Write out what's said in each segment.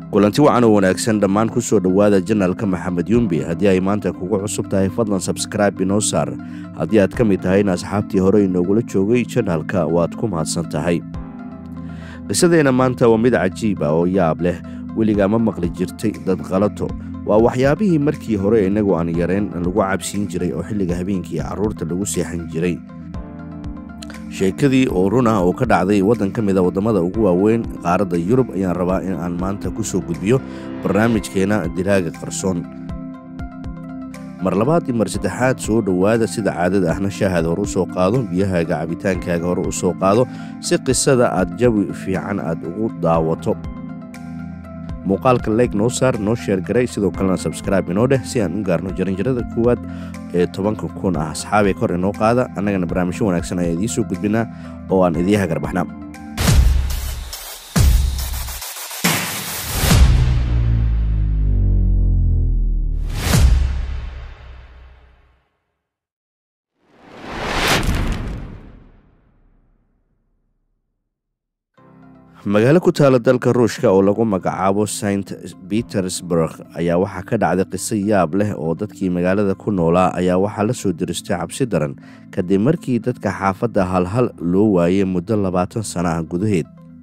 kulanti wacan oo wanaagsan dhammaan ku soo dhowaada janalka maxamed yumbi haddii ay maanta kugu cusub tahay fadlan sabskraibe inoo saar haddii aad ka mid tahayna asxaabtii hore inoogula joogay janalka waad ku mahadsan tahay qisadeenna maanta waa mid cajiib ah oo yaab leh weligaa ma maqli jirtay dad qalato waa waxyaabihii markii hore innagu aan yareen lagu cabsiin jiray oo xilliga habeenkii carruurta lagu seexan jiray sheekadii oo run ah oo ka dhacday waddan ka mida waddamada ugu waaweyn qaaradda yurub ayaan rabaa in aan maanta ku soo gudbiyo barnaamijkeena dilaaga qarsoon mar labaad iyo mar saddexaad soo dhowaada sida caadada ahna shaahaad hore u soo qaado biyahaaga cabitaankaaga hore u soo qaado si qisada aad jawi fiican aad ugu daawato muuqaalka leeg noo saar noo sheergaray sidoo kalena sabskraibe inoo dheh si aan u gaarno jaranjarada koowaad ee tobanka kun ah asxaabee kor inoo qaada annagana barnaamijyo wanaagsan ayaa idiin soo gudbinaa oo aan idiin hagarbaxnaa magaalo ku taala dalka ruushka oo lagu magacaabo saint petersburg ayaa waxaa ka dhacday qiso yaab leh oo dadkii magaalada ku noolaa ayaa waxaa la soo diristay cabsi daran kadib markii dadka xaafadda halhal loo waayey muddo labaatan sana ah gudaheed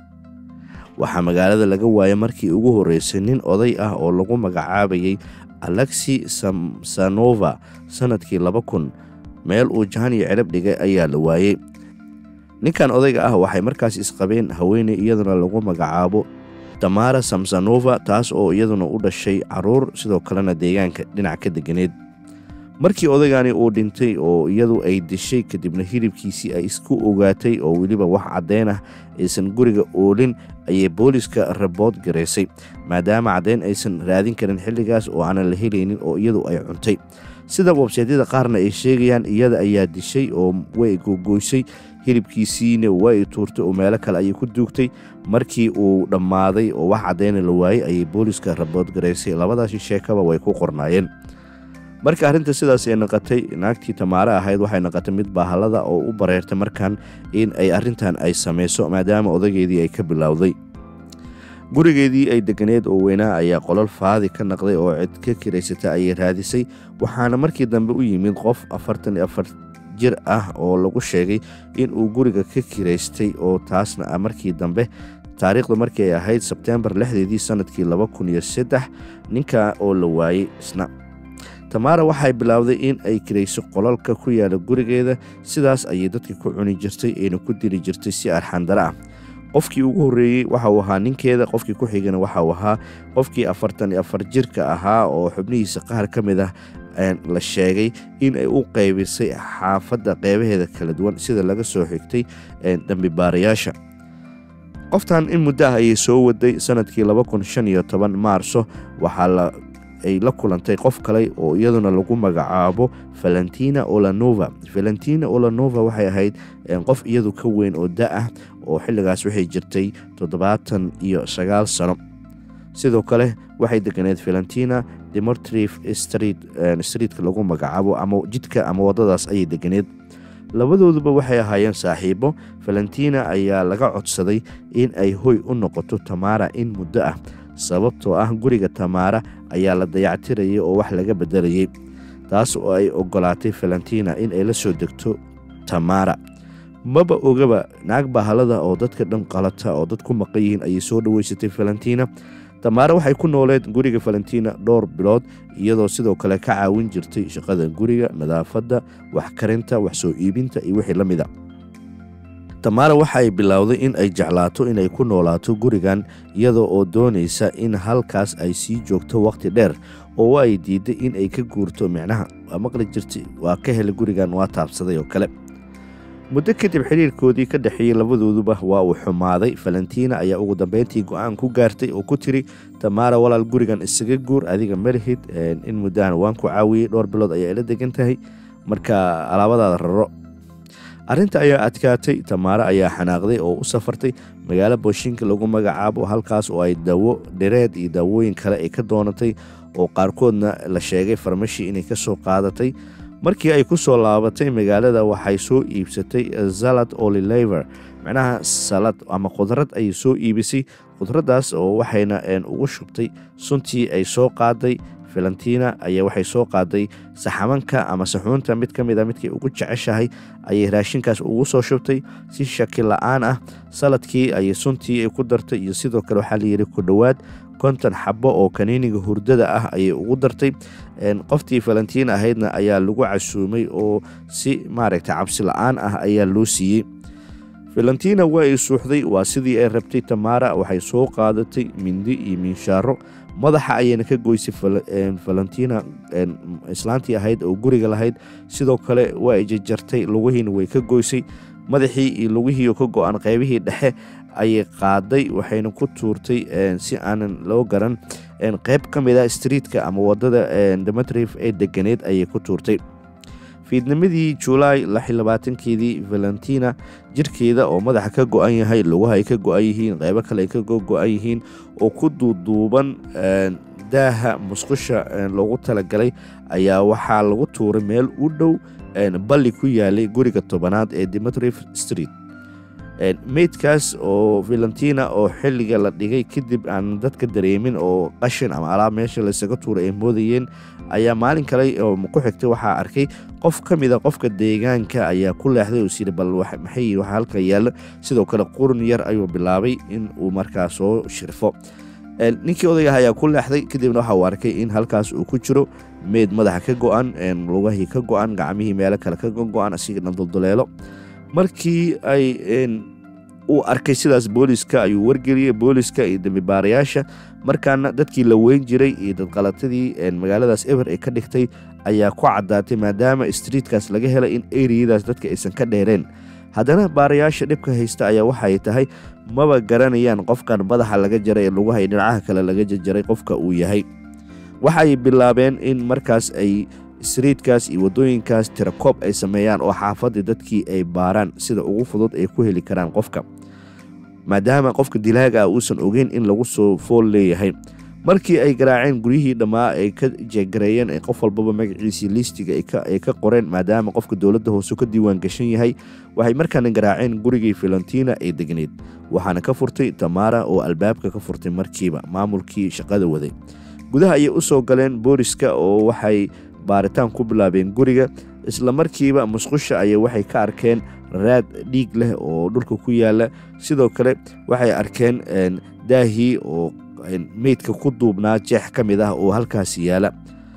waxaa magaalada laga waayay markii ugu horreysay nin oday ah oo lagu magacaabayay alexi samsanova sannadkii laba kun meel uu jahan iyo cirab dhigay ayaa la waayey ninkan odayga ah waxay markaas isqabeen haweeney iyaduna lagu magacaabo tamara samsanova taas oo iyaduna u dhashay caruur sidoo kalena deegaanka dhinac ka deganeed markii odaygani uu dhintay oo iyadu ay dishay kadibna hilibkiisii ay isku ogaatay oo weliba wax caddeyn ah aysan guriga oolin ayay booliska rabood garaysay maadaama caddeyn aysan raadin karin xilligaas oo aanan la helaynin oo iyadu ay cuntay sida websaydyada qaarna ay sheegayaan iyada ayaa dishay oo way gogoysay hilibkiisiina way tuurtay oo meelo kale ayay ku duugtay markii uu dhammaaday oo wax caddeyna la waayey ayay booliska rabood garaysay labadaasi sheekaba way ku qornaayeen marka arrinta sidaas ay naqatay naagtii tamaare ahayd waxay naqatay mid bahalada oo u bareertay markan in ay arrintan ay samayso maadaama odageedii ay ka bilowday gurigeedii ay deganeed oo weynaa ayaa qolol faadi ka naqday oo cid ka kiraysata ayay raadisay waxaana markii dambe u yimid qof afartan iyo afar jir ah oo lagu sheegay in uu guriga ka kiraystay oo taasna ah markii dambe taariikhdu markii ay ahayd sebtembar lixdeedii sannadkii laba kun iyo saddex ninka oo la waayey isna tamaara waxay bilowday in ay kirayso qolalka ku yaala gurigeeda sidaas ayay dadka ku cuni jirtay ayna ku dili jirtay si arxandaro ah qofkii ugu horreeyey waxa uu ahaa ninkeeda qofkii ku xigana waxa uu ahaa qofkii afartan iyo afar jirka ahaa oo xubnihiisa qaar ka mid ah la sheegay in ay u qaybisay xaafadda qeybaheeda kala duwan sida laga soo xigtay dambibaarayaasha qoftan in muddo ah ayay soo waday sanadkii laba kun shan iyo toban maarso waxaa ay la kulantay qof kale oo iyaduna lagu magacaabo valentina olanova valentina olanova waxay ahayd qof iyadu ka weyn oo da ah oo xilligaas waxay jirtay toddobaatan iyo sagaal sano sidoo kale waxay deganeed valentina demotrif street streetka lagu magacaabo ama jidka ama waddadaas ayay deganeed labadooduba waxay ahaayeen saaxiibo valentina ayaa laga codsaday in ay hoy u noqoto tamaara in muddo ah sababtoo ah guriga tamaara ayaa la dayactirayay oo wax laga beddelayay taas oo ay ogolaatay valentina in ay la soo degto tamaara maba ogaba naag bahalada oo dadka dhan qalata oo dad ku maqan yihiin ayay soo dhoweysatay valentina tamaara waxay ku nooleed guriga valentina dhowr bilood iyadoo sidoo kale ka caawin jirtay shaqada guriga nadaafadda wax karinta wax soo iibinta iyo wixii la mida tamaara waxay bilowday in ay jeclaato inay ku noolaato gurigan iyadoo oo doonaysa in halkaas ay sii joogto wakhti dheer oo ay diiday in ay ka guurto micnaha waa maqli jirtay waa ka helay gurigan waa taabsaday oo kale muddo kadib xiriirkoodii ka dhexeeyey labadooduba waa uu xumaaday valentina ayaa ugu dambeyntii go-aan ku gaartay oo ku tiri tamaara walaal gurigan isaga guur adiga malihid in muddahan waan ku caawiyey dhowr bilood ayaa ila degan tahay marka alaabadaada raro arrinta ayaa adkaatay tamaare ayaa xanaaqday oo u safartay magaalo booshinka lagu magacaabo halkaas oo ay dawo dhireed iyo daawooyin kale ay ka doonatay oo qaarkoodna la sheegay farmashi inay ka soo qaadatay markii ay ku soo laabatay magaalada waxay soo iibsatay salad olilever macnaha salad ama khudrad ayay soo iibisay khudraddaas oo waxayna ugu shubtay suntii ay soo qaaday valentina ayaa waxay soo qaaday saxamanka ama saxuunta mid ka mid a midkay ugu jeceshahay ayay raashinkaas ugu soo shubtay si shaki la-aan ah saladkii ayay suntii ay ku dartay iyo sidoo kale waxaa layidhi ku dhowaad konton xabo oo kaniiniga hurdada ah ayay ugu dartay qoftii valentina ahaydna ayaa lagu casuumay oo si maaragta cabsi la-aan ah ayaa loo siiyey valentina waa ay suuxday waa sidii ay rabtay tamara waxay soo qaadatay mindi iyo miinshaaro madaxa ayayna ka goysay valentina islaantii ahayd oo guriga lahayd sidoo kale waa ay jajartay lugihiina way ka goysay madaxii iyo lugihii ka go-an qaybihii dhexe ayay qaaday waxayna ku tuurtay si aanan loo garan qayb ka mid a streetka ama wadada demetrif ee deganeed ayay ku tuurtay fiidnimadii julaay keedii valentina jirkeeda oo madaxa ka go-an yahay lugaha ay ka go-an yihiin qaybo kale ay ka go-an yihiin oo ku duuduuban daaha musqusha loogu talagalay ayaa waxaa lagu tuuray meel u dhow balli ku yaalay guriga tobanaad ee demetrif street meydkaas oo valentina oo xilliga la dhigay kadib aan dadka dareemin oo qashin ama alaab meesha laysaga tuuray ay moodayeen ayaa maalin kale oo ku xigtay waxaa arkay qof ka mida qofka deegaanka ayaa ku leexday oo siri bal maxay waxa halka yaalla sidoo kale qurun yar ayuu bilaabay in uu markaa soo shirfo ninkii odayah ayaa ku leexday kadibna waxa uu arkay in halkaas uu ku jiro meyd madaxa ka go-an lugahii ka go-an gacmihii meelo kale ka go-an asigana dulduleelo markii ay uu arkay sidaas booliska ayuu wargeliyey booliska iyo dembibaarayaasha markaana dadkii la weyn jiray iyo dadqalatadii magaaladaas eber ee ka dhigtay ayaa ku caddaatay maadaama streetkaas laga helay in eriyadaas dadka aysan ka dheereen haddana baarayaasha dhibka haysta ayaa waxay tahay maba garanayaan qofkan madaxa laga jaray ee lugaha iyo dhinacaha kale laga jajaray qofka uu yahay waxay bilaabeen in markaas ay streetkaas iyo wadooyinkaas tirakoob ay sameeyaan oo xaafadii dadkii ay baaraan sida ugu fudud ay ku heli karaan qofka maadaama qofka dilaaga ah uusan ogeyn in lagu soo fool leeyahay markii ay garaaceen guryihii dhammaa ay ka jeegareeyeen ee qof walbaba magaciisii liistiga ay ka qoreen maadaama qofka dowladda hoose ka diiwaan gashan yahay waxay markaana garaaceen gurigii valentina ee degneyd waxaana ka furtay tamara oo albaabka ka furtay markiiba maamulkii shaqada waday gudaha ayay u soo galeen booliska oo waxay baaritaan ku bilaabeen guriga isla markiiba musqusha ayay waxay ka arkeen raad dhiig leh oo dhulka ku yaala sidoo kale waxay arkeen daahii oo meydka ku duubnaa jeex ka mid ah oo halkaas yaala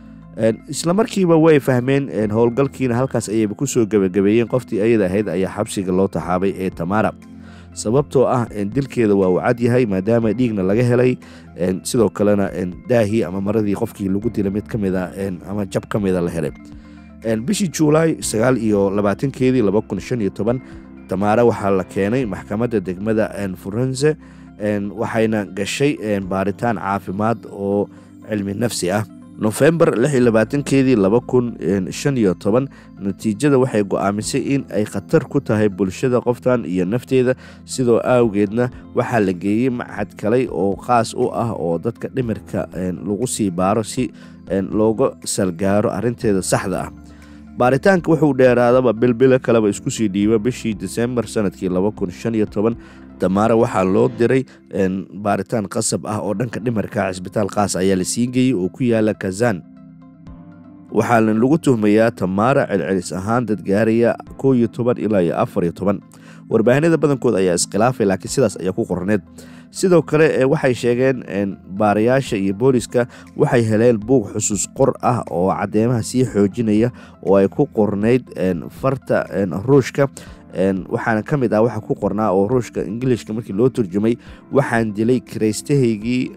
isla markiiba way fahmeen howlgalkiina halkaas ayayba kusoo gebagabeeyeen qoftii ayada ahayd ayaa xabsiga loo taxaabay ee tamara sababtoo ah dilkeeda waa uu cad yahay maadaama dhiigna laga helay sidoo kalena daahii ama maradii qofkii lagu dilay mid kamida ama jab ka mida la helay bishii juulaay sagaal iyo labaatankeedii laba kun shan iyo toban tamaare waxaa la keenay maxkamadda degmada furense waxayna gashay baaritaan caafimaad oo cilmi nafsi ah nofembar lix iyo labaatankeedii laba kun shan iyo toban natiijada waxay go-aamisay in ay khatar ku tahay bulshada qoftan iyo nafteeda sidoo awgeedna waxaa la geeyey machad kaley oo qaas u ah oo dadka dhimirka lagu sii baaro si looga salgaaro arinteeda saxda ah baaritaanka wuxuu dheeraadaba bilbilo kaleba isku sii dhiiba bishii disembar sanadkii laba kun shan iyo toban damaare waxaa loo diray baaritaan qasab ah oo dhanka dhimarka cisbitaal qaas ayaa la sii geeyey oo ku yaala kazan waxaana lagu tuhmayaa tamaara celcelis ahaan dad gaaraya koo iyo toban ilaa iyo afar iyo toban warbaahinada badankood ayaa iskhilaafay laakiin sidaas ayaa ku qorneed sidoo kale waxay sheegeen baarayaasha iyo booliska waxay heleen buug xusuus qor ah oo cadeymaha sii xoojinaya oo ay ku qornayd farta ruushka waxaana ka mid ah waxa ku qornaa oo ruushka ingilishka markii loo turjumay waxaan dilay kiraystahaygii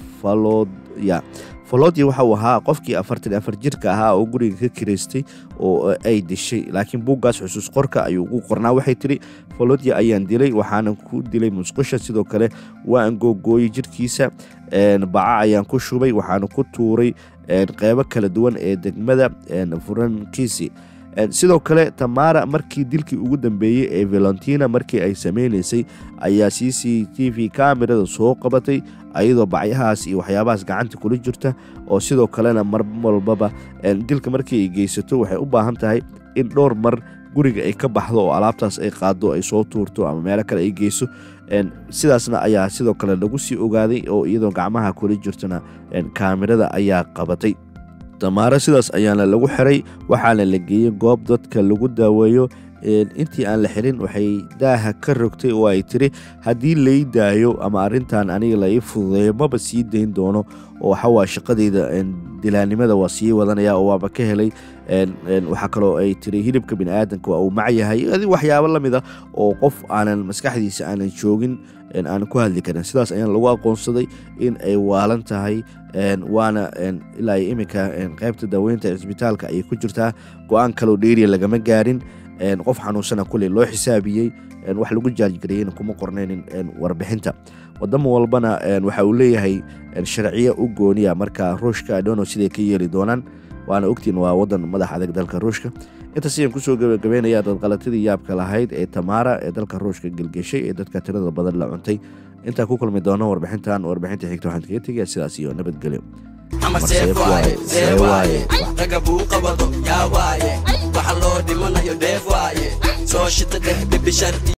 falodya falodya waxa uu ahaa qofkii afartan afar jirka ahaa oo guriga ka kiraystay oo ay dishay laakiin buuggaas xusuus qorka ayuu ugu qornaa waxay tiri falodya ayaan dilay waxaana ku dilay musqusha sidoo kale waan googooyey jirkiisa baca ayaan ku shubay waxaana ku tuuray qeybo kala duwan ee degmada furankisi sidoo kale tamara markii dilkii ugu dambeeyey ee valentina markii ay sameynaysay ayaa c c t v kamerada soo qabatay ayadoo bacyahaas iyo waxyaabahaas gacanta kula jirta oo sidoo kalena mar walbaba dilka markii ay geysato waxay u baahan tahay in dhowr mar guriga ay ka baxdo oo alaabtaas ay qaado ay soo tuurto ama meelo kale ay geyso sidaasna ayaa sidoo kale lagu sii ogaaday oo iyadoo gacmaha kula jirtana kaamirada ayaa qabatay damaaro sidaas ayaana lagu xiray waxaana la geeyey goob dadka lagu daaweeyo intii aan la xirin waxay daaha ka rogtay oo ay tiri haddii lay daayo ama arintan aniga la ii fududeeyo maba sii dayn doono oo waxawaa shaqadeyda dilaanimada waa sii wadanaya oo waaba ka helay waxaa kaloo ay tiri hilibka biniaadanka waa uu macyahay waxyaabo lamid a oo qof aanan maskaxdiisa aanan joogin aan ku hadli karin sidaas ayaan lagu aqoonsaday in ay waalan tahay waana ilaa iminka qaybta daaweynta cisbitaalka ayay ku jirtaa go-aan kaloo dheeriya lagama gaarin qof xanuunsana kuley loo xisaabiyey wax lagu jaajgareeyena kuma qornaynin warbixinta wadamo walbana waxa uu leeyahay sharciyo u gooniya marka ruushka dono siday ka yeeli doonaan waana ogtiin waa wadan madax adag dalka ruushka intaas ayaan kusoo gabagabeynaya dadqalatadii yaabka lahayd ee tamaara ee dalka ruushka gelgeshay ee dadka tirada badan la cuntay intaan ku kulmi doono warbixintan warbixinta xigta waxaan kaga tegaya sidaas iyo nabadgelyo raga buu qabado yaa waaye waxa loo dhimanayo dheef waaye soo shita dheh bibishar